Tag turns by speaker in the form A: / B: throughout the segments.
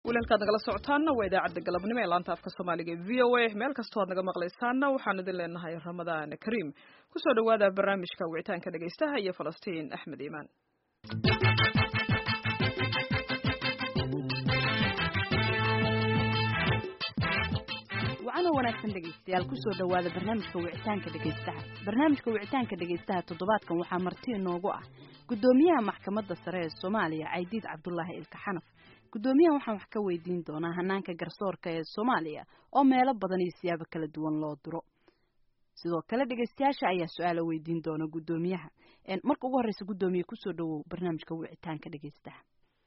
A: walaalkaad nagala socotaanna waa idaacadda galabnimo ee laanta afka soomaaliga ee v o a meel kastoo aad naga maqlaysaanna waxaan idin leenahay ramadaan kariim kusoo dhawaada barnaamijka wicitaanka dhegaystaha iyo falastiin axmed iimaan
B: wacano wanaagsan dhegaystayaal kusoo dhawaada barnaamijka wicitaanka dhegaystaha barnaamijka wicitaanka dhegaystaha toddobaadkan waxaa marti inoogu ah guddoomiyaha maxkamadda sare ee soomaaliya caydiid cabdulaahi ilka xanaf guddoomiyahan waxaan wax ka weydiin doonaa hanaanka garsoorka ee soomaaliya oo meelo badan iyo siyaabo kala duwan loo diro sidoo kale dhegaystayaasha ayaa su-aala weydiin doona guddoomiyaha marka ugu horreysa guddoomiye kusoo dhawow barnaamijka wicitaanka dhegaystaha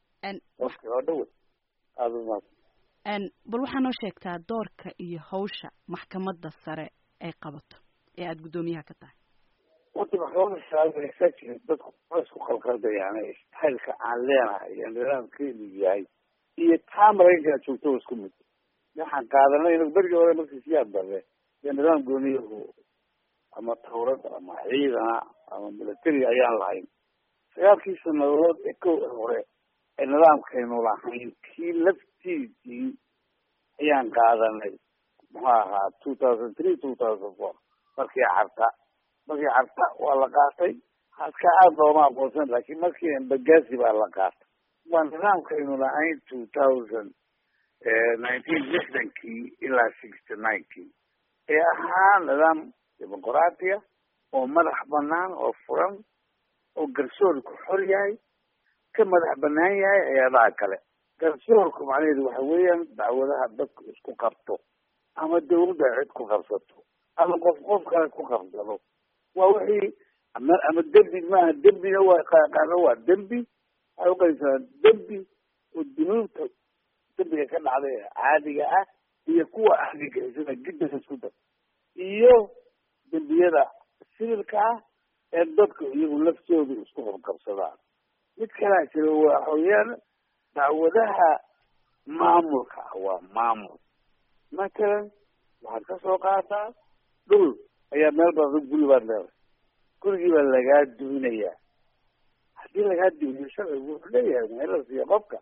B: bal waxaa noo sheegtaa doorka iyo hawsha maxkamadda sare ay qabato ee aada guddoomiyaha ka tahay
C: horta maxkamada sare dadku waa isku qalqaldayaan istaylka aan leenahay iyo nidaamkeedu yahay iyo taa maraykanka joogto waa isku mid waxaan qaadanay in berigii hore markii siyaad darre iyo nidaam gooniyahu ama tawrad ama ciidana ama military ayaan lahayn sagaalkii sanadood ee kow ee hore ee nidaamkaynu lahayn kii laftiisii ayaan qaadanay muxuu ahaa two thousand three two thousand four markii carta markii carta waa la qaatay haska aada looma aqoonsan laakiin markii embagasi baa la qaatay waa nidaamkaynu lahayn two thousand nineteen lixdankii ilaa sixty ninekii ee ahaa nidaam dimuqraatiya oo madax banaan oo furan oo garsoorku xor yahay ka madax banaan yahay hay-adaha kale garsoorku macnaheedu waxa weeyaan dacwadaha dadku isku qabto ama dawladda cid ku qabsato ama qof qof kale ku qabsado waa wixii ama ama dembi maaha dembina waa qaano waa dembi waxay uqaysaa dembi oo dunuubta dembiga ka dhacday ee caadiga ah iyo kuwa ahligaisana giddas isku dar iyo dembiyada sibilka ah ee dadku iyagu laftoodu isku qabqabsadaan mid kalaa jira waa hooyaan dacwadaha maamulka ah waa maamul matalan waxaad ka soo qaataa dhul ayaa meel badan guri baad leedahay gurigii baa lagaa duminayaa haddii lagaa duminayo sharcigu wuxuu leeyahay meelada siiya qofka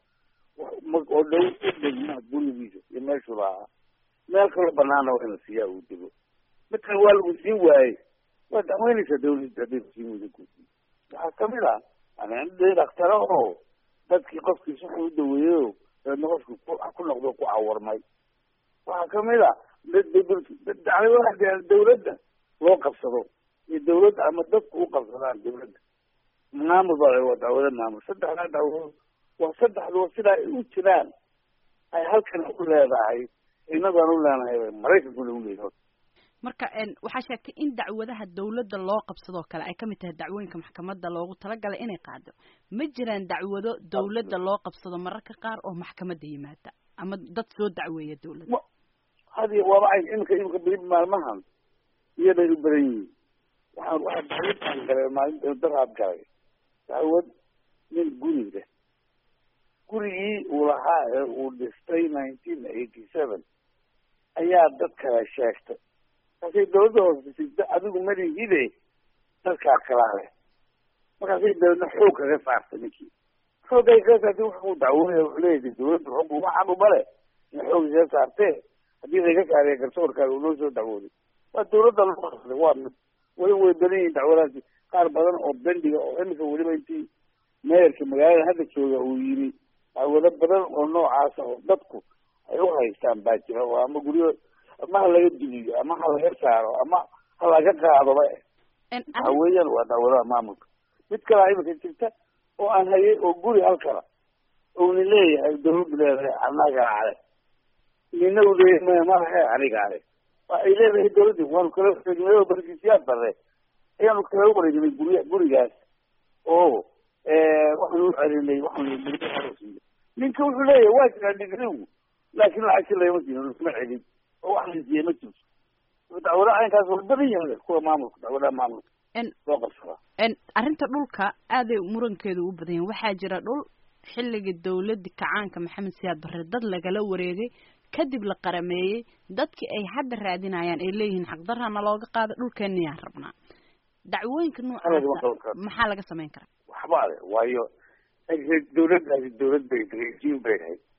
C: oo dhow u dhegmaa gurigiisa iyo meeshuu lahaa meel kaloo banaana waa in la siiyaa uu dego midkan waa lagu siin waayey waa dacweynaysaa dawladda hadday kusiin weyda kusi waxaa kamid ah ani dhaktaro oo dadkii qofkiis wuxuu u daweeyeyo dabeedna qofki ku noqdo ku cawarmay waxaa kamid a dacwada dawladda loo qabsado iyo dawladda ama dadku u qabsadaan dawladda maamul baa waa dacwada maamul saddexdaa dacwadood waa saddexduba sidaa ay u jiraan ay halkan u leedahay inagaan u leenahay maraykankuna uleeyahay
B: marka waxaa sheegtay in dacwadaha dawladda loo qabsadoo kale ay kamid tahay dacwooyinka maxkamadda loogu talagalay inay qaado ma jiraan dacwado dawladda loo qabsado mararka qaar oo maxkamadda yimaada ama dad soo dacweeya dawladda
C: hadi waaba ay imika imika beri maalmahan iyaday u badan yihiin waxaan waxaa dacwadaan galay maalinta daraad galay dacwad nin guri leh gurigii uu lahaa ee uu dhistay nineteen eighty seven ayaa dad kale sheegtay markaasay dawladda hoosbisida adigu malihide dadkaa kalaa leh markaasay dabeedna xoog kaga saartay ninkii xoogay kaga saartay wuxuu dacwoonaya wuxuu leeyahay dawladda xog uma xaq uma leh in xoog kaga saartee haddii laga saariya garsoorkaaga unoo soo dacwooday waa dawladda loo qabsaday waa mid weli way badan yihiin dacwadaasi qaar badan oo bendiga oo imika weliba intii meerka magaalada hadda jooga uu yimi dacwado badan oo noocaasa oo dadku ay u haystaan baa jira oo ama guryo ama ha laga duliyo ama ha laga saaro ama ha laga qaadoba waxa weeyaan waa dacwadaha maamulka mid kalaa imika jirta oo aan hayay oo guri halkala uuna leeyahay dawladdu leedahay anaga ale nina u leeyahay maya malahe aniga ale waa ay leedahay dawladdi waanu kala wareegnay barkiisiyaad darre ayaanu kala wareegnay gurya gurigaas oo waxaanu u celinay waxaanu ninka wuxuu leeyahay waa jiraa digrigu laakin lacagti lagama siino iskuma celin oo wax la siiyey ma jirto dacwadaha caynkaas waa badan yahay kuwa maamulka dacwadaha maamulka loo qabsadaa
B: arrinta dhulka aaday murankeedu u badan yahay waxaa jira dhul xilligii dawladda kacaanka maxamed siyaad barre dad lagala wareegay kadib la qarameeyey dadkii ay hadda raadinayaan ay leeyihiin xaqdarana looga qaada dhulkeenayaan rabnaa dacwooyinka noocaasa maxaa laga samayn karaa
C: waxba ale waayo dawladdaasi dawlad bay rejiim bay ahayd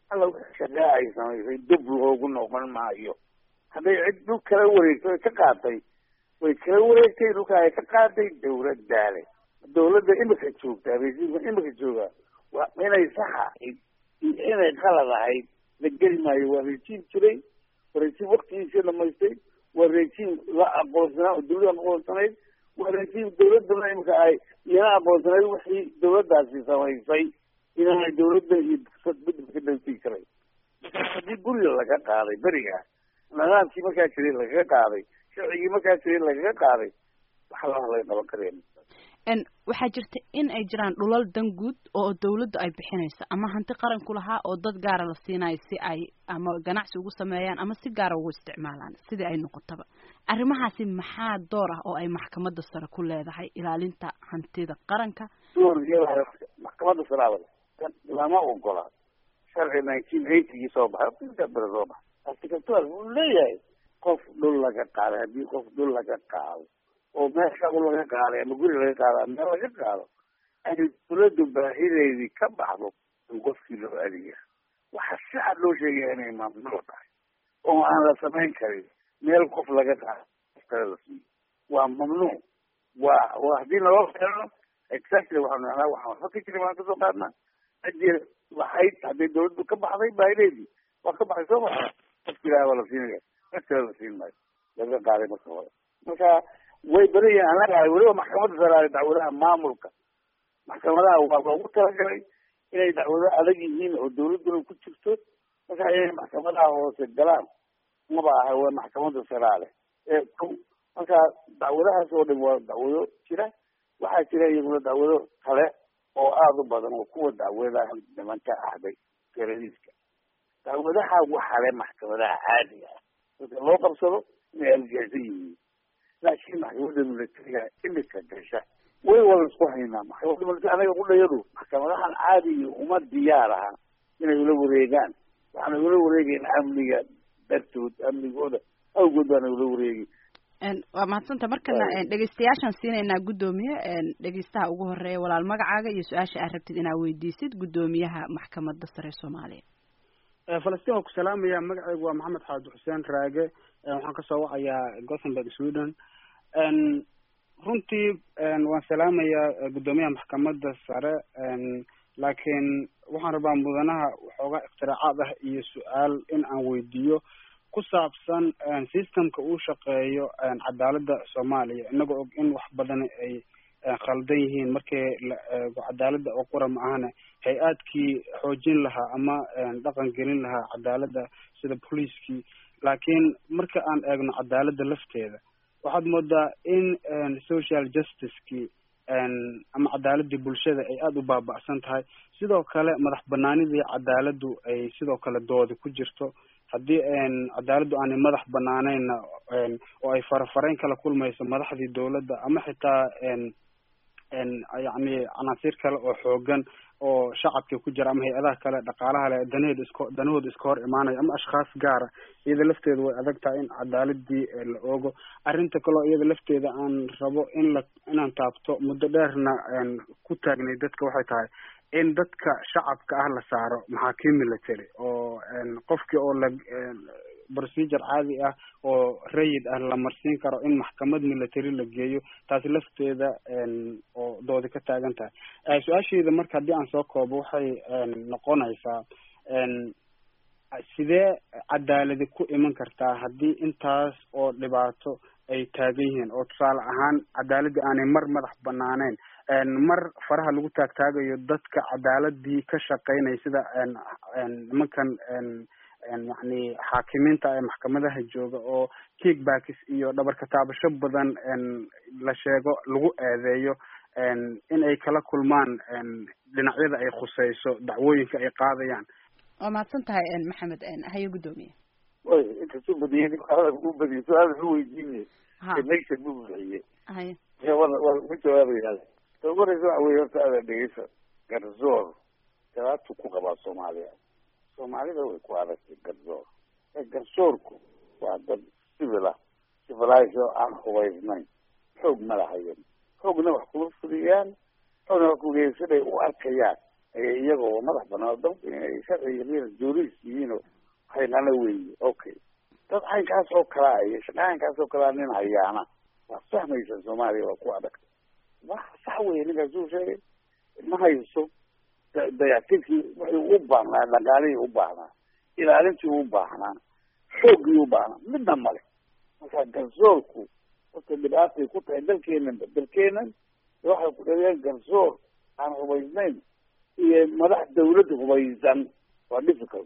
C: alla shaqaa ay samaysay dib loogu noqon maayo hadday cid dhul kala wareegto ay ka qaatay way kala wareegtay dhulka ay ka qaaday dawladdaale dawladda imika joogtaa resiimka imika joogaa waa inay sax ahayd iyo inay qalad ahayd la geli maayo waa rejiim jiray waa rejiim waktigiisii dhamaystay waa rejiim la aqoonsanaa oo dawladda aqoonsanayd waa rejiim dawladduna imika ay iyana aqoonsanayd wixii dawladdaasi samaysay inaanay dawladda iyo bedel ka dhawtii karay marka haddii guriga laga qaaday beriga nidaamkii markaa jiray lagaga qaaday sharcigii markaa jiray lagaga qaaday waxa laha laga qaban karaya
B: n waxaa jirta in ay jiraan dhulal dan guud oo dawladdu ay bixinayso ama hanti qaranku lahaa oo dad gaara la siinayo si ay ama ganacsi ugu sameeyaan ama si gaara ugu isticmaalaan sidii ay noqotaba arrimahaasi maxaa door ah oo ay maxkamadda sare ku leedahay ilaalinta hantida qaranka
C: door iyada maxkamadda saraabada lama ogola sharci nineteen eightygii soo baxay inta bere soo baxay articatual wuu leeyahay qof dhul laga qaaday haddii qof dhul laga qaado oo meel shaqo laga qaaday ama guri laga qaado ama meel laga qaado ay dawladdu baahideedii ka baxdo in qofkii loo adiya waxaa si cad loo sheegaya inay mamnuuc tahay oo aan la samayn karin meel qof laga qaado qof kale la siiyo waa mamnuuc waa waa haddii naloo keeno exactly waxaanu nahnaa waxaan waxba ka jirin waan kasoo qaadnaa cidii lahayd hadday dawladdu ka baxday baahideedii waa ka baxay soo maxa qofki ilaha waa la siinaya cid kale la siin maayo laga qaaday marka hore marka way badan yihiin anaga weliba maxkamadda saraare dacwadaha maamulka maxkamadaha waa loogu talagalay inay dacwado adag yihiin oo dawladduna ku jirto marka inay maxkamadaha hoose galaan maba aha waa maxkamadda saraale ee ko marka dacwadahaas oo dhan waa dacwado jira waxaa jira iyaguna dacwado kale oo aada u badan oo kuwa dacwadaha nimanka ahday teroriska dacwadaha waxaa le maxkamadaha caadiga ah dadka loo qabsado inay aljeesan yihiin laakiin maxkamadda militariga imika gasha way wada isku haynaa maxkamadda militari anaga qudhayadu maxkamadahan caadiga uma diyaar aha inay ula wareegaan waxaana ula wareegayna amniga dartood amnigooda awgood baana ula wareegi
B: waa mahadsanta markana dhegeystayaashaan siinaynaa guddoomiye dhegeystaha ugu horeeya walaal magacaaga iyo su-aasha aad rabtid inaad weydiisid guddoomiyaha maxkamadda sare soomaaliya
D: falastiin waa ku salaamaya magacaygu waa maxamed xaadi xuseen raage waxaan kasoo wacayaa gothenburg sweden runtii waan salaamayaa guddoomiyaha maxkamadda sare laakiin waxaan rabaa mudanaha waxoogaa iktiraacaad ah iyo su-aal in aan weydiiyo ku saabsan systemka uu shaqeeyo cadaaladda soomaaliya inagoo og in wax badan ay khaldan yihiin markii la eego cadaaladda oo qura ma ahane hay-aadkii xoojin lahaa ama dhaqan gelin lahaa cadaaladda sida booliiskii laakiin marka aan eegno cadaaladda lafteeda waxaad moodaa in social justicekii ama cadaaladii bulshada ay aada u baaba'san tahay sidoo kale madax banaanidii cadaaladdu ay sidoo kale doodi ku jirto haddii cadaaladdu aanay madax banaaneyna oo ay farafarayn kala kulmayso madaxdii dawladda ama xitaa yacni canaasiir kale oo xoogan oo shacabka ku jira ama hay-adaha kale dhaqaalaha le danaheeda isko danahooda iska hor imaanaya ama ashkhaas gaara iyada lafteeda way adag tahay in cadaaladii la oogo arrinta kaleo iyada lafteeda aan rabo in la inaan taabto muddo dheerna ku taagnay dadka waxay tahay in dadka shacabka ah la saaro maxaakiim military oo qofkii oo la procedure caadi ah oo rayid ah la marsiin karo in maxkamad military la geeyo taasi lafteeda oo doodi ka taagan tahay su-aasheeda marka haddii aan soo koobo waxay noqonaysaa sidee cadaaladi ku iman kartaa haddii intaas oo dhibaato ay taagan yihiin oo tusaale ahaan cadaaladii aanay mar madax banaaneyn mar faraha lagu taagtaagayo dadka cadaaladii ka shaqeynaya sida nimankan yacni xaakimiinta ee maxkamadaha jooga oo kickbacks iyo dhabarka taabasho badan la sheego lagu eedeeyo in ay kala kulmaan dhinacyada ay khuseyso dacwooyinka ay qaadayaan
B: waa mahadsan tahay maxamed haye guddoomiye
C: way inkasuu badiyay u badiyo su-aal wuxuu weydiinaya
B: ha
C: connection buu bixiye
B: haye
C: wada wada ku jawaabayaa ta ugu horeysa waxa weye horta aada dhegeysa garzoor garaatu ku qabaa soomaaliya soomaalida way ku adagtay garzoor garsoorku waa dad civil ah civilized oo aan hubaysnayn xoog ma lahayan xoogna wax kuma fuliyaan xoogna wax kugeesaday u arkayaan iyagoo madax banaan dalka inay sharciga jooris yihiinoo haynana weeye okay dad caynkaas oo kalaa iyo shaqaankaas oo kalaa nin hayaana waa fahmaysa soomaaliya waa ku adag wax sax weye ninkaas uu sheegay ma hayso dayactirkii wuxuu u baahnaa dhaqaalihii u baahnaa ilaalintii u baahnaa xooggii u baahnaa midna male marka garsoorku horta dhibaatay ku tahay dalkeenan dalkeenan waxay ku dhaliyaan garsoor aan hubaysnayn iyo madax dawlad hubaysan waa difficult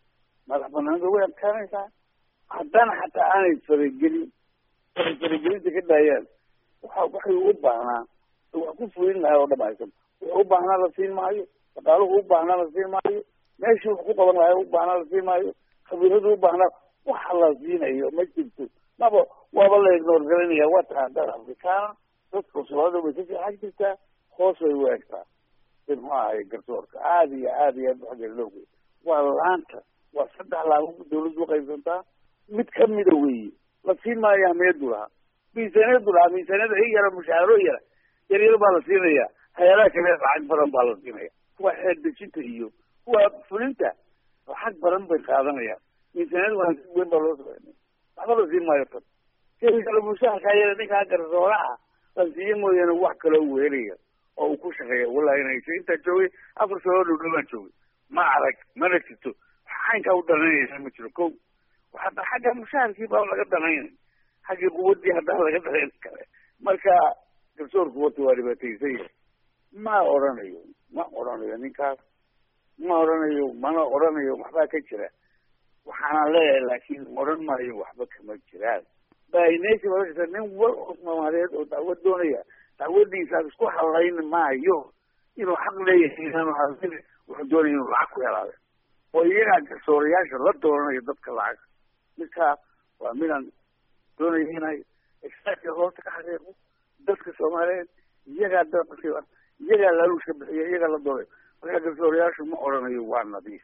C: madax banaanida way adkaanaysaa haddana xataa aanay faragelin ay faragelinta ka daayaan waxa waxay u baahnaa wax ku fulin lahaa oo dhamaysan wuxuu u baahnaa la siin maayo dhaqaaluhu u baahnaa la siin maayo meeshii wax ku qaban lahaa u baahnaa la siin maayo khabiiradu u baahnaa waxa la siinayo ma jirto maba waaba la ignoor galinaya waa tahay dad afrikaana dadka soomaalida way ka fiixan jirtaa hoos bay u egtaa muxuu ahay garsoorka aada iyo aada iyo aad xaggeeda loo geey waa laanta waa saddex laamo dawladdu uqaybsantaa mid kamida weeye la siin maayo ahmiyadu lahaa miisaaniyadu lahaa miisaaniyada i yara mushaaro yara yaryar baa la siinaya hay-adaha kale lacag badan baa la siinaya kuwa xeer dejinta iyo kuwa fulinta lacag badan bay qaadanayaan miisaaniyada waa weyn baa loo sameynaya waxba la siin maayo tan keli kale mushaharkaa yara ninkaa garsoora ah la siiye mooyaane wax kaloo weelaya oo uu ku shaqeeya wallahi inaysa intaa joogay afar sano dhowdhow baan joogay ma arag mana jirto caynkaa u danaynaysa ma jiro ko hadda xagga mushaharkii baa laga danaynay xaggii quwadii haddana laga danayn kale marka garsoorku horta waa dhibaataysan yahay ma odhanayo ma odhanayo ninkaas ma odhanayo mana odhanayo waxbaa ka jira waxaana leeyahay laakiin odhan maayo waxba kama jiraan bainesi aa nin wal oo soomaaliyeed oo dacwad doonaya dacwadiisa isku halayn maayo inuu xaq leeyahay inaanu hadlin wuxuu doonaya inuu lacag ku helaade oo iyagaa garsoorayaasha la doonanayo dadka lacag midkaa waa midaan doonaya inay extractka hoosta ka xaqiiqo dadka soomaaliyeed iyagaa dadka iyagaa laaluushka bixiya iyagaa la doonayo marka garsoorayaashu ma odhanayo waa nadiif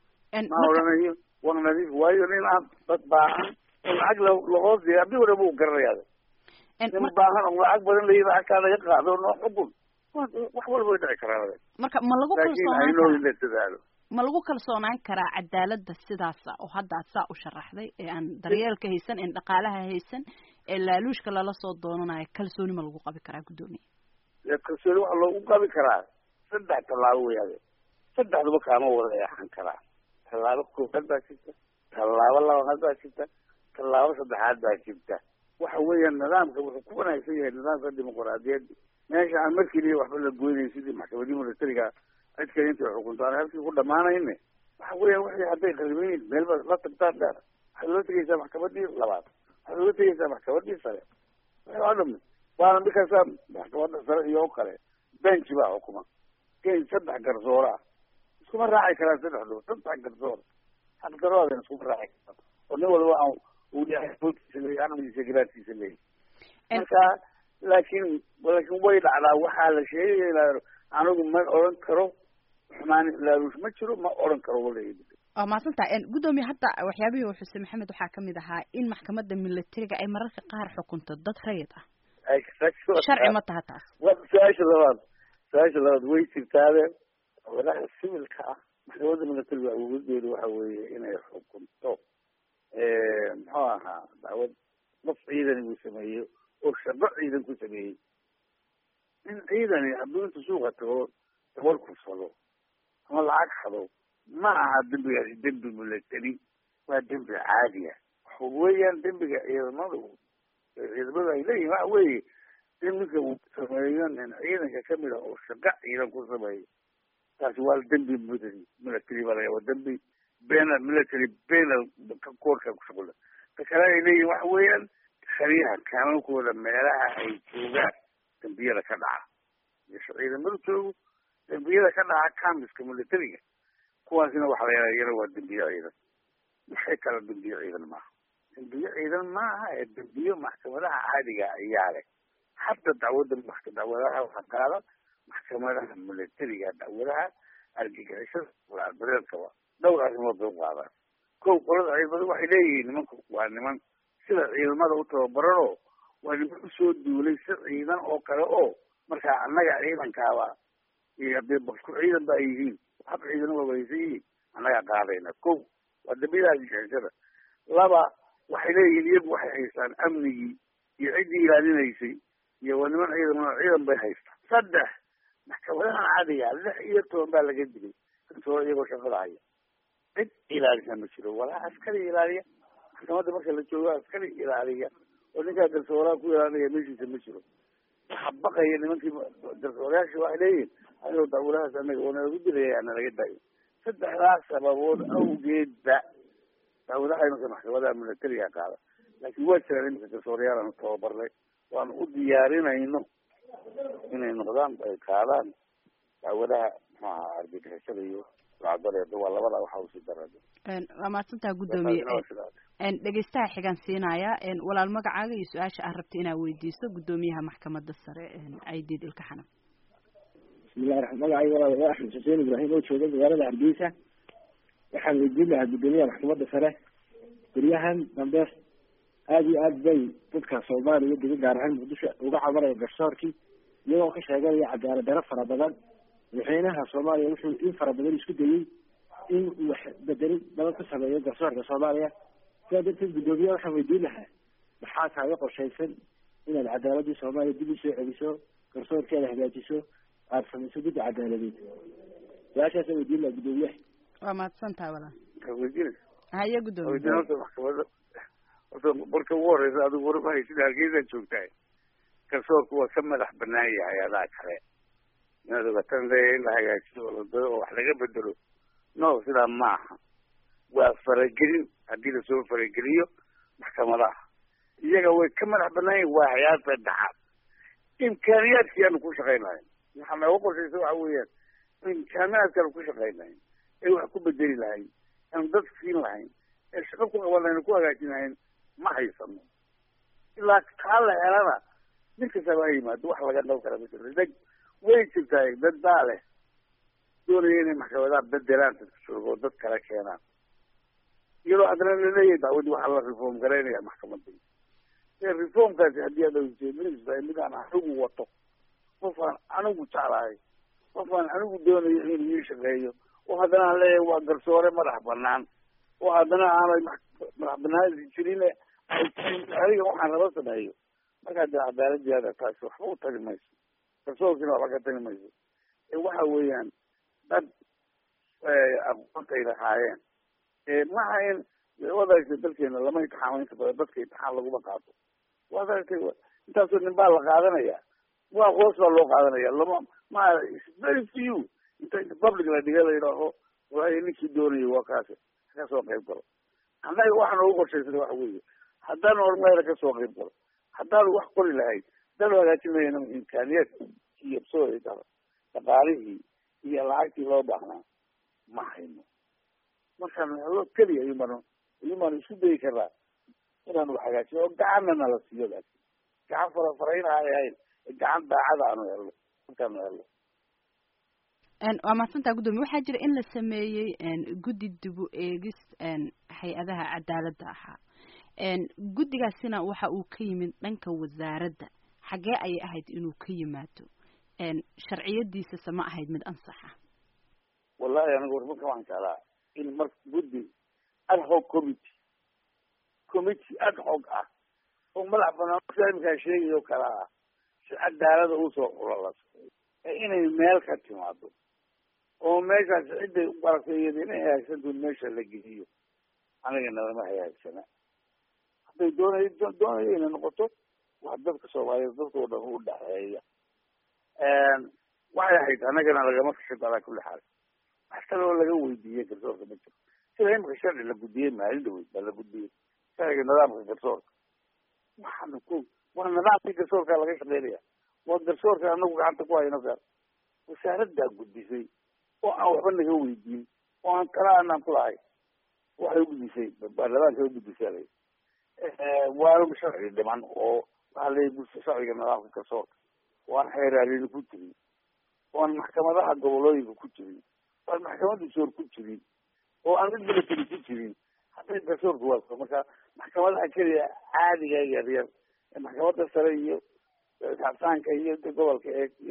C: ma odhanayo waa nadiif waayo nin aan dad baahan oo lacag lahoos diya haddii hore buu garanayaa nin baahan oo lacag badan layi lacagtaa laga qaado noo xukun wax walba way dhici karaa
B: marka ma lagu
C: laakiin
B: kalsoonaan
C: aynoo
B: karaa
C: in la dadaalo
B: ma lagu kalsoonaan karaa cadaaladda sidaasa oo hadda aad saa u sharaxday ee aan daryeelka haysan een dhaqaalaha haysan ee laaluushka lala soo doonanayo kalsooni ma lagu qabi karaa guddoomiye
C: dee kalsooni waxaa loogu qabi karaa saddex tallaabo weyaade saddexduba kaama wada eexan karaa tallaabo koowaad baa jirta tallaabo labaad baa jirta tallaabo saddexaad baa jirta waxa weeyaan nidaamka wuxuu ku wanaagsan yahay nidaamka dimuquraadiyadda meesha aan markeliya waxba la goynayn sidii maxkamadii militariga cid kale intay xukunto aan halkii ku dhamaanayne waxa weeyaan wixii hadday qariban yihin meel ba la tagtaan dheer waxaad loo tegeysaa maxkamadii labaad waxaad loo tegeysaa maxkamadii sare waxay oo dhami waana markaasaa maxkamadda sare iyo o kale benji baa xukuma gen saddex garsoora ah iskuma raaci karaan saddexdu saddex garsoor hal garoodan iskuma raaci karaan oo nin walba aan uu yahay foodkiisa leeyahy aqligiisa garaadkiisa leeyahy marka laakiin laakiin way dhacdaa waxaa la sheegaya anigu ma odhan karo xumaan laaluush ma jiro ma odhan karo walahi
B: waa mahadsantaha guddoomiye hadda waxyaabihii uu xuseen maxamed waxaa kamid ahaa in maxkamadda militariga ay mararka qaar xukunto dad rayid ah sharci ma taha taas
C: wa su-aasha labaad su-aasha labaad way jirtaade walaha sivilka ah maxkamadda militariga awoodeedu waxa weeye inay xukunto muxuu ahaa dacwad qof ciidan uu sameeyo oo shaqo ciidan ku sameeyey in ciidani hadduu inta suuqa tago dabar kursado ama lacag xado ma aha dembigaasi dembi military waa dembi caadiya waxa weeyaan dembiga ciidamadu ciidamadu ay leeyihin waxa weeye in ninka uu sameeyo nin ciidanka kamid ah oo shaqo ciidan ku sameeyo taasi waa dembi military military baa laga waa dembi penal military penal koorka ku shuqula ta kale ay leeyihin waxa weeyaan khaliyaha kaamankooda meelaha ay joogaan dembiyada ka dhaca meesha ciidamadu joogo dembiyada ka dhaca kamiska militariga kuwaasina waxa la yidhaha iyana waa dembiyo ciidan maxay kala dembiyo ciidan maaha dembiyo ciidan maaha ee dembiyo maxkamadaha caadiga ayaa leh hadda dacwadda mak- dacwadaha waxaa qaada maxkamadaha militariga dacwadaha argagixisada walaalbareedkaba dhowr arrimood bay u qaadaan kow qolada ciidamada waxay leeyihiin nimanku waa niman sida ciidamada u tababaranoo waa niman usoo duulay si ciidan oo kale oo markaa annaga ciidankaaba iyo haddii basku ciidan ba ay yihiin hab ciidan wabaysan yihiin annagaa qaadayna ko waa dambiyada argagixisada laba waxay leeyihiin iyagu waxay haystaan amnigii iyo ciddii ilaalinaysay iyo waa niman ciidan ciidan bay haystaan saddex maxkamadahan caadiga lix iyo toban baa laga dilay kantoora iyagoo shaqada haya cid ilaalisa ma jiro walaa askari ilaaliya maxkamadda marka la joogo askari ilaaliya oo ninkaa garsooraha ku ilaalinaya meeshiisa ma jiro waxa baqaya nimankii garsoorayaasha waxay leeyihin ayoo daawulahaas anaga oo nalagu dilaya ana laga daayo saddexdaas sababood awgeedba daawulaha imanka maxkamadaha militariga qaada laakiin waa jiraan iminka garsoorayaal aanu tababarnay waanu u diyaarinayno inay noqdaan ay qaadaan daawadaha muxuaha argagixisada iyo lacagdareeda waa labada waxa usii darada
B: waa mahadsantaha guddoomiye dhegeystaha xigaan siinaya walaal magacaaga iyo su-aasha aad rabta inaad weydiiso guddoomiyaha maxkamadda sare aidiid ilka xanaf
E: bismillahi raxmaan magacayga walaal waa axmed xuseen ibraahim oo jooga magaalada hargeysa waxaan weydiin lahaa guddoomiyaha maxkamadda sare guryahan dambe aada iyo aad bay dadka soomaaliya dega gaar ahaan muqdisho uga cabanaya garsoorkii iyagoo ka sheeganaya cadaalad daro fara badan madaxweynaha soomaaliya wuxuu in fara badan isku dayey in wax bedelin badan ku sameeyo garsoorka soomaaliya sidaa darteed guddoomiyaha waxaan weydiin lahaa maxaa kaaga qorshaysan inaad cadaaladii soomaaliya dib usoo celiso garsoorkeeda hagaajiso aada samayso guddi cadaaladeed su-aashaasa weydiin lahaa guddoomiyaha
B: waa mahadsantaha walaal
C: weydiin
B: haya guddoomiye
C: weydiin horta maxkamada horta marka ugu horeysa adigu warmahay sida hargeysaad joogtahay garsoorku waa ka madax banaan yahay adaa kale inaad ogatan leeya in la hagaajiyo oo ladao oo wax laga bedelo no sidaa maaha waa faragelin haddii lasoo farageliyo maxkamadaha iyaga way ka madax banaan yihin waa hayaad saddexaad imkaaniyaadkii aanu ku shaqaynahay waxaa nooga qorshaysa waxa weeyaan imkaaniyaadkaanu ku shaqaynahay ee wax ku bedeli lahayn aanu dad siin lahayn ee shaqo ku qaban lahayn ku hagaajin lahayn ma haysano ilaa taa la helana nin kastaba ha yimaado wax laga dhab kara ma jiro dad way jirtaa dad baa leh doonaya inay maxkamadaha bedelaan dadka jooga oo dad kale keenaan iyadoo haddana laleeyahay dacwadii waxaa la reform garaynaya maxkamadii ee reformkaasi haddii aad ujeedinaysa mid aan anigu wato qof aan anigu jeclahay qof aan anigu doonayo inuu ii shaqeeyo oo haddana aan leeyahay waa garsoore madax banaan oo haddana aanay madax banaansi jirin adiga waxaan raba sameeyo markaa dee cadaaladiada taasi waxba u tagi mayso garsoorkiina waxba ka tagi mayso ee waxa weeyaan dad aqoontay lahaayeen maha in waad aragtay dalkeena lama intixaamo inta badan dadka intixaan laguma qaato waad aragtay intaasoo nin baa la qaadanaya waa hoos baa loo qaadanaya lama ma very few inta inta public la dhiga la yidhaaho waayo ninkii doonayay waa kaasi ka soo qayb galo annaga waxa noogu qorshaysan waxa weeye haddaanu hormayra ka soo qayb galo haddaanu wax qori lahayd haddaanu hagaajin lahayna imkaaniyaadki iyo soo dhaqaalihii iyo lacagtii loo baahnaa ma hayno markaan helo keliya ayuumaan ayuumaan isku dayi karnaa inaanu wax hagaajino oo gacanna nala siiyo laakin gacan farafarayn aanay ahayn gacan daacada aanu helno markaanu helno
B: waa mahadsantaa guddoomiye waxaa jira in la sameeyey guddi dibu eegis hay-adaha cadaaladda ahaa guddigaasina waxa uu ka yimid dhanka wasaaradda xaggee ayay ahayd inuu ka yimaado sharciyadiisase ma ahayd mid ansaxa
C: wallahi anigu warmarka waxaan jeclaa in mar guddi ad hoc committee committee ad hoc ah oo madax banaan sida iminkaa sheegay oo kale ah si cadaalada usoo xulalaso ee inay meel ka timaado oo meeshaas cidday u baratay iyada inay hagaagsanto meesha la geliyo anigana lama hagaagsana hadday doonay doonayo inay noqoto waa dadka soomaaliyeed dadkao dhan u dhexeeya waxay ahayd anagana lagama kashado alaa kulli xaal wax kale oo laga weydiiyey garsoorka ma jiro sida imika sharci la gudiyey maalin dhaweyd baa la gudiyey sharciga nidaamka garsoorka waxaana ku waa nidaamkii garsoorka laga shaqeynaya waa garsoorka anagu gacanta ku hayno gaar wasaaraddaa gudisay oo aan waxba naga weydiin oo aan kala anaan ku lahay waxay ugudisay baarlamaanka ugudisay waana sharci dhiman oo waxaa leeyahy sharciga nidaamka garsoorka oo aan xeeraalini ku jirin oo aan maxkamadaha gobolooyinka ku jirin oo aan maxkamadda soor ku jirin oo aan mid military ku jirin hadday garsoorka waaso marka maxkamadaha keliya caadiga yaryar ee maxkamadda sare iyo xabsaanka iyo gobolka eeg iyo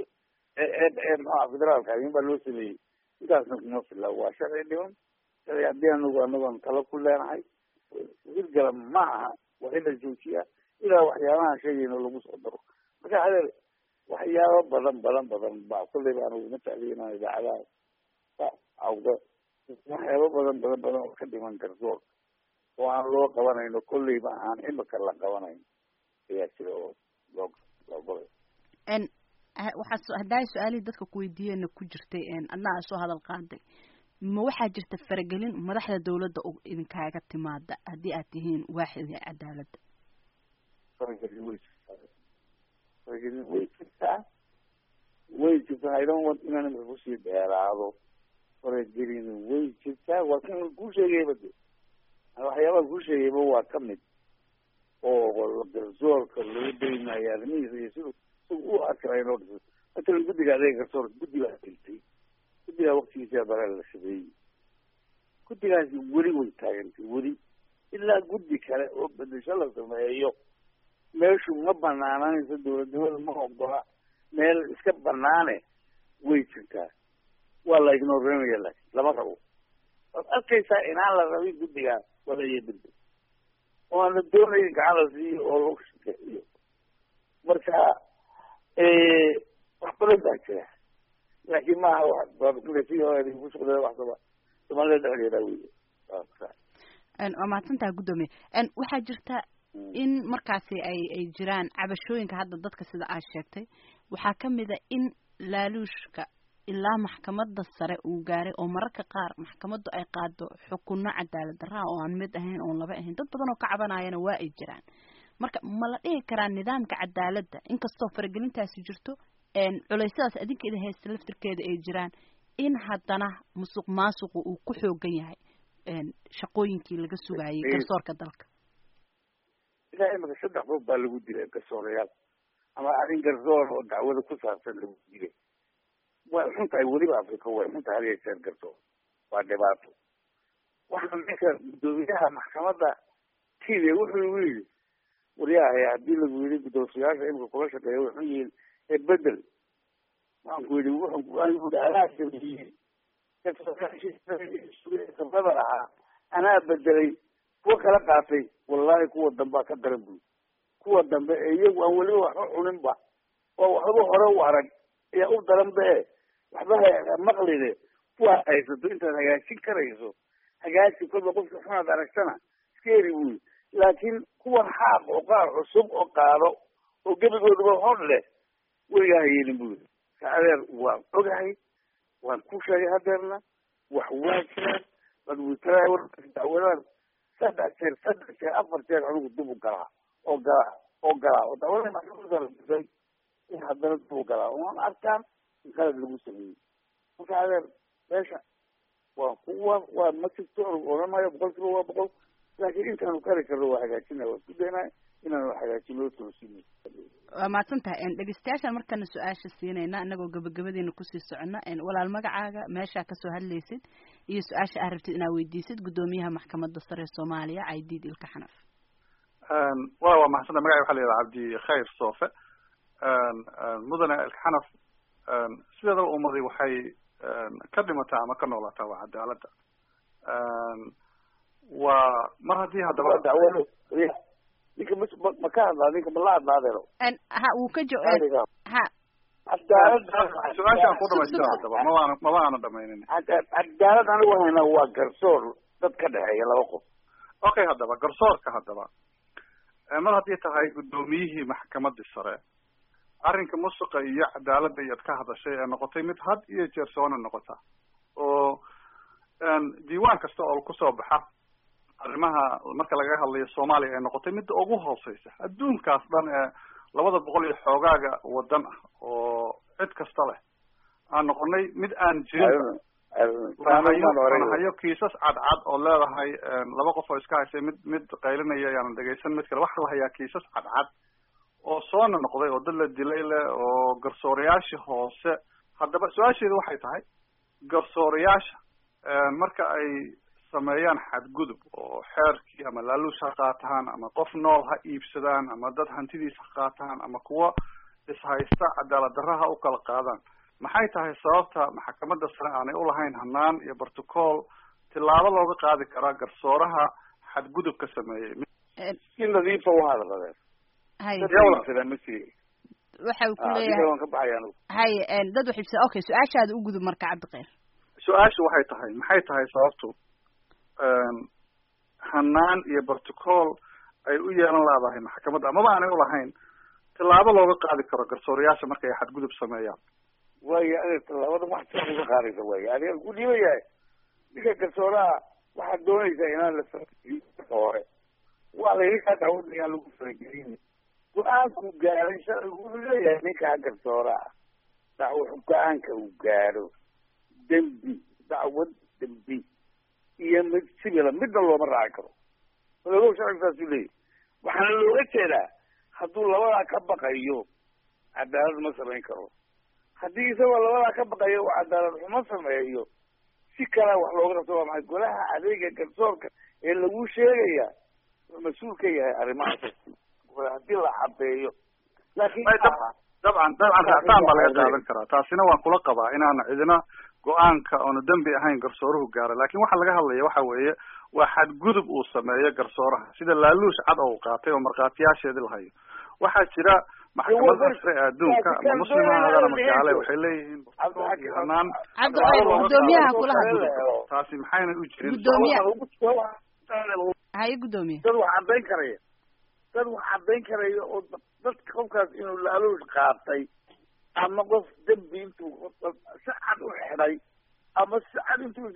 C: ee maxaa federaalka in baa loo sameeyey intaasna kuma fila waa sharci dhiman sharci haddii anagu anagoon talo ku leenahay hirgala ma aha waa in la joojiyaa ilaa waxyaabahan sheegayno lagu soo daro marka hadeer waxyaabo badan badan badan baa kulleyba anigu ma tacliinaa idaacadaha awda waxyaabo badan badan badan oo ka dhiman garsoor oo aan loo qabanayno kolleyba aan imika la qabanayn ayaa jira oo loo loo golay
B: waxaa haddaa su-aalihii dadka kuweydiiyeenna ku jirtay adna aa soo hadal qaaday ma waxaa jirta faragelin madaxda dawladda idinkaaga timaada haddii aad tihiin waaxidii cadaaladda
C: faragelin way jirtaa faragelin way jirtaa way jirtaa i don't want inaan imika kusii dheeraado faragelin way jirtaa waa kan kuu sheegayba de waxyaabaha kuu sheegayba waa kamid oo garsoorka lagu daynayo arrimihiisa iyo siduu isagu u arkay inoo dhiso matalan guddiga adeega garsoorka guddi baa diltay guddigaa waktigiisa baraa la shabeeyey guddigaasi weli way taagantay weli ilaa guddi kale oo bedesho la sameeyo meeshu ma banaananayso dawladnimada ma ogola meel iska banaane way jirtaa waa la ignorenaya laakin lama rabo waad arkaysaa inaan la rabin guddigaa walaya bedel oo aan la doonayin gacan la siiyo oo lagu shaqeeyo marka wax badan baa jira laakiin maaha ku shaqeeya wax saba soomaalida dhexdeeda wey
B: waa mahadsantaha guddoomiye waxaa jirta in markaasi ay ay jiraan cabashooyinka hadda dadka sida aad sheegtay waxaa kamid a in laaluushka ilaa maxkamadda sare uu gaaray oo mararka qaar maxkamaddu ay qaado xukunno cadaalad darraa oo aan mid ahayn oon laba ahayn dad badan oo ka cabanayana waa ay jiraan marka ma la dhihi karaa nidaamka cadaaladda inkastoo faragelintaasi jirto culeysyadaas adinka idin haysta laftirkeeda ay jiraan in haddana musuq maasuqu uu ku xoogan yahay shaqooyinkii laga sugayay garsoorka dalka
C: ilaa imika saddex qof baa lagu dilay garsoorayaal ama arrin garsoor oo dacwada ku saabsan lagu dilay way xun tahay weliba africa way xun tahay hadiya jeer garsoor waa dhibaato waxaa ninka guddoomiyaha maxkamadda kenya wuxuu igu yidhi waryahay haddii lagu yidhi guddoonsiyaasha imika kula shaqeeya way xun yihiin ee bedel waxaan ku yidhi wuxuu anaa sameeyey sabrada ahaa anaa bedelay kuwa kala qaatay wallahi kuwa dambea ka daran buy kuwa dambe ee iyagu aan weliba waxba cuninba oo waxba hore u arag ayaa u daran be waxba maqline kuwaad haysato intaad hagaajin karayso hagaaji kolba qofka xunaad aragtana iska eri buy laakiin kuwan xaaq oo qaar cusub oo qaado oo gebigooduba hor leh weligaa hayeelin buy ka adeer waan ogahay waan ku sheegay hadeerna wax waa jiraan dacwadaan saddex jeer saddex jeer afar jeer anigu dib u galaa oo galaa oo galaa oo dacwada maxkamadda in haddana dib u galaa oan arkaan in qalad lagu sameeyey marka adeer meesha waa kuwa waa ma jirto odhan maayo boqol kiiba waa boqol laakiin intaanu kari karno waa hagaajina waa isku daynaa inaanu hagaajino toosino
B: waa mahadsan tahay dhegeystayaashaan markana su-aasha siinayna inagoo gabagabadeena kusii socona walaal magacaaga meeshaa kasoo hadlaysid iyo su-aasha aad rabtid inaad weydiisid guddoomiyaha maxkamadda sare ee soomaaliya caydiid ilka xanaf
F: wala waa mahadsantahay magaca waxa la yidhaha cabdi khayr soofe mudane ilka xanaf sideedaba ummadi waxay ka dhimataa ama ka noolaataa waa cadaaladda waa mar haddii haddaba
C: dacwado ninka m ma ka hadlaa ninka ma la hadlaadeno
B: ha wuu ka jo ha
F: su-aashaan ku dhamaystira haddaba mabaana maba aana dhamaynin
C: cadaalad anigu hayna waa garsoor dad ka dhexeeya laba qof
F: okay haddaba garsoorka haddaba mar haddii tahay guddoomiyihii maxkamadii sare arrinka musuqa iyo cadaaladda iyaad ka hadashay ee noqotay mid had iyo jeer soona noqota oo diiwaan kasta oo kusoo baxa arrimaha marka laga hadlayo soomaaliya ay noqotay midda ugu hooseysa adduunkaas dhan ee labada boqol iyo xoogaaga wadan ah oo cid kasta leh aan noqonay mid aan jirin hayo kiisas cadcad oo leedahay laba qof oo iska haysay mid mid qaylinaya yaanan dhegaysan mid kale waxaa la hayaa kiisas cadcad oo soona noqday oo dad la dilay leh oo garsoorayaasha hoose haddaba su-aasheedu waxay tahay garsoorayaasha marka ay sameeyaan xadgudub oo xeerkii ama laaluush ha qaataan ama qof nool ha iibsadaan ama dad hantidiis ha qaataan ama kuwa ishaysta cadaalad darra ha u kala qaadaan maxay tahay sababta maxkamadda sare aanay ulahayn hanaan iyo protocol tilaabo looga qaadi karaa garsooraha xadgudubka sameeyey
C: si nadiifa uhadladeen
B: haye
C: masi
B: waxa uu ku
C: adiga
B: leeyahay
C: waan ka baxaya anugu
B: haye een, dad waxay ibsa okay su-aashaada u gudub marka cabdiqeyr
F: su-aashu waxay tahay maxay tahay sababtu hanaan iyo protocol ay u yeelan leedahay maxkamadda amaba aanay ulahayn tilaabo looga qaadi karo garsoorayaasha markay xadgudub sameeyaan
C: waayo adeer tallaabada wax sa uga qaadaysa waayo adiga ku dhiiba yahay ninka garsooraha waxaad doonaysaa inaan la farageliyo marka hore waa layidhi dacwada ayaan lagu faragelin go-aanku gaaray sharcigu wuxuu leeyahay ninkaa garsooraha dacwo go-aanka uu gaadho dembi dacwad dembi iyo mid sibila midna looma raaci karo ogow sharcigu saasuu leeyahy waxaana looga jeedaa hadduu labadaa ka baqayo cadaalad ma samayn karo haddii isagoo labadaa ka baqayo uu cadaalad xumo sameeyo si kalea wax looga qabto waa maxay golaha adeega garsoorka ee lagu sheegaya wuxuu mas-uul ka yahay arrimahaas haddii la cadeeyo laakiin
F: Ay, dab- dabcan dabcan ractaan baa laga qaadan karaa taasina waan kula qabaa inaana cidina go-aanka oonu dembi ahayn garsooruhu gaara laakin waxa laga hadlaya waxa weeye waa xadgudub uu sameeyo garsooraha sida laaluush cad oo uu qaatay oo markhaatiyaasheedii lahayo waxaa jira maxkamada sare ee adduunka ama muslim ha ahaadaan ama gaale waxay leeyihiin protocol iyo hanaan
B: cabdiqeyr guddoomiyaha kula hadlo
F: taasi maxayna u jirin
B: Guddoomiye- haye guddoomiye
C: dad wax caddayn karaya dad wax caddayn karaya oo dadka qofkaas inuu laaluush qaatay ama qof dembi intuu si cad u xidhay ama si cad intuu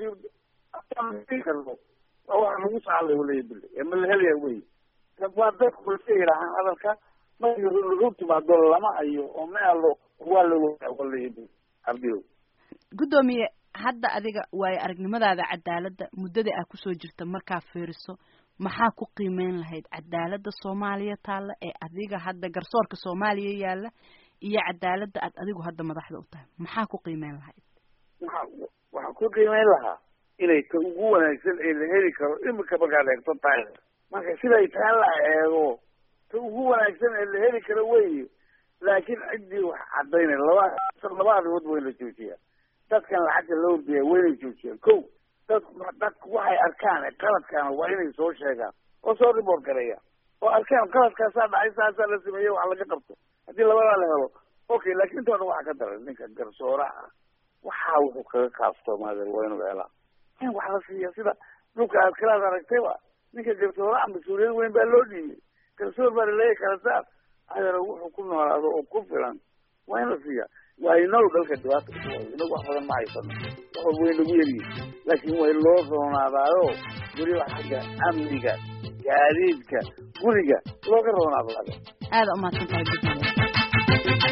C: karno waa waxa lagu saalay waleya bile ee ma la helaya wey waa dadku iska yidhaahaan hadalka markii lagu timaado lama hayo oo ma alo waa la wadaa waleya bile cabdiyow
B: guddoomiye hadda adiga waayo aragnimadaada cadaaladda muddada aa kusoo jirta markaa fiiriso maxaa ku qiimeyn lahayd cadaaladda soomaaliya taalla ee adiga hadda garsoorka soomaaliya yaalla iyo cadaaladda aad adigu hadda madaxda u tahay maxaa ku qiimeyn lahayd
C: waxa waxaan ku qiimeyn lahaa inay ta ugu wanaagsan ee la heli karo imika markaad eegto tahay marka siday taa la eego ta ugu wanaagsan ee la heli karo wey laakiin ciddii wax cadaynay laba laba arrimood waa in la joojiyaa dadkan lacagta la ordaya waa inay joojiyaan ko dad dadku waxay arkaan qaladkaana waa inay soo sheegaan oo soo report gareeya oo arkaan qaladkaasaa dhacay saasaa la sameeyey wax laga qabto haddii labadaa la helo okay laakiin inta odhan waxaa ka daran ninka garsooraha waxaa wuxuu kaga kaaftoomaade waa inuu helaa in wax la siiya sida dhulka aad kalaad aragtayba ninka garsooraha mas-uuliyad weyn baa loo dhiibay garsoor baa laleeyahy kala saar adeero wuxuu ku noolaado oo ku filan waa in la siiya waa inagu dalka dhibaata ku hayo inagu wax badan ma haysano wax walba way nagu yaryihin laakiin way loo roonaadaayo weliba xagga amniga gaadiidka guriga looga roonaado laga
B: aada umahadsan tahay guddoomiye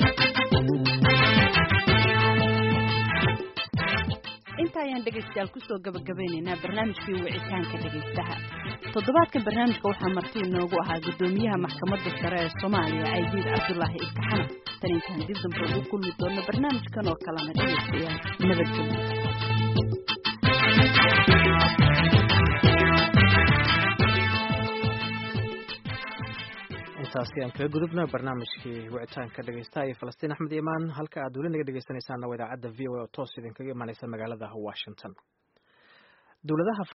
B: inta ayaan dhegaystayaal kusoo gabagabeynaynaa barnaamijkii wicitaanka dhegaystaha toddobaadkan barnaamijka waxaa marti inoogu ahaa guddoomiyaha maxkamadda sare ee soomaaliya caydiid cabdulaahi ilkaxana tan intaan dib dambe ugu kulmi doono barnaamijkan oo kalena dhegaystayaal nabadgelyo
G: intaasi aan kaga gudubna barnaamijkii wicitaanka dhegeystaha iyo falastiin axmed imaan halka aad weli naga dhegeysanaysaana waa idaacadda v o a oo toos idinkaga imaaneysa magaalada washington dowladaha